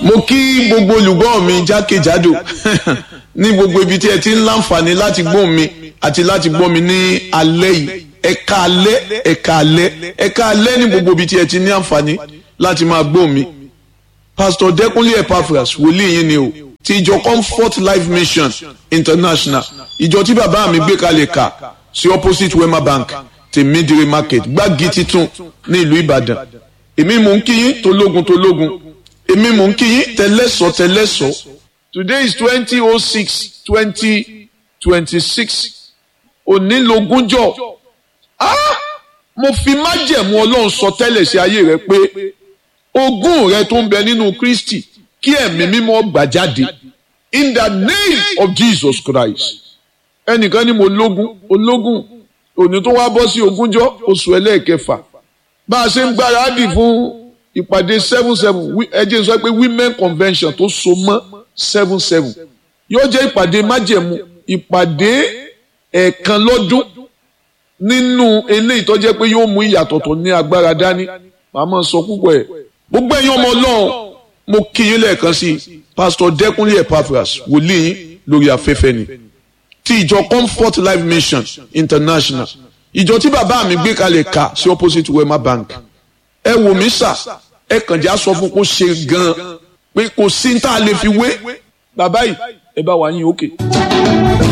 mo kí gbogbo olùgbọ́ mi jákèjádò ní gbogbo ibi tí ẹ ti ń láǹfààní láti gbọ́ mi àti láti gbọ́ mi ní alẹ́ yìí ẹ̀ka alẹ́ ẹ̀ka alẹ́ ẹ̀ka alẹ́ ní gbogbo ibi tí ẹ ti ní àǹfààní láti máa gbọ́ mi pastor Dẹ́kúnlé Epaphras wòlíì yín ni o ti ìjọ Comfort Life Mission International ìjọ tí bàbá mi gbé kalẹ̀ kà sí opposite Wema Bank tèmídìrí market gbági titun ní ìlú Ìbàdàn èmi mò ń kí yín tológun tológun èmi mò ń kí yín tẹlẹ́sọ̀ tẹlẹ́sọ̀ today is twenty oh six twenty twenty six onílogúnjọ́ ah mo fi májẹ̀mú ọlọ́run sọ tẹ́lẹ̀ sí ayé rẹ pé ogún rẹ tó ń bẹ nínú Kristi kí ẹ̀mí mímọ́ gbà jáde in the name of Jesus Christ ẹnìkan ni mo lógún ológún òní tó wá bọ́ sí ogúnjọ́ oṣù ẹlẹ́ẹ̀kẹfà bá a ṣe ń gbáradì fún ìpàdé seven seven ẹ jẹ́ sọ pé women convention tó so mọ́ seven seven yóò jẹ́ ìpàdé májẹ̀mú ìpàdé ẹ̀ẹ̀kan lọ́dún nínú eléyìí tó jẹ́ pé yóò mú ìyàtọ̀ tó ní agbára dání màá máa sọ púpọ̀ ẹ̀ gbogbo ẹ̀yin ọmọ ọlọ́run mo kí yín lẹ́ẹ̀kan sí pásítọ̀ Dẹ́kúnlé Epaphras wòlíì yín lórí afẹ́fẹ́ ni ti ìjọ Comfort Life Mission International ìjọ tí bàbá mi gbé kalẹ̀ ká sí opposite Wema Bank ẹ wò mí sà ẹ kàn já sọ fún kó ṣe gan-an pé kò sí ní tá a lè fi wé bàbá yìí ẹ bá wà yín òkè.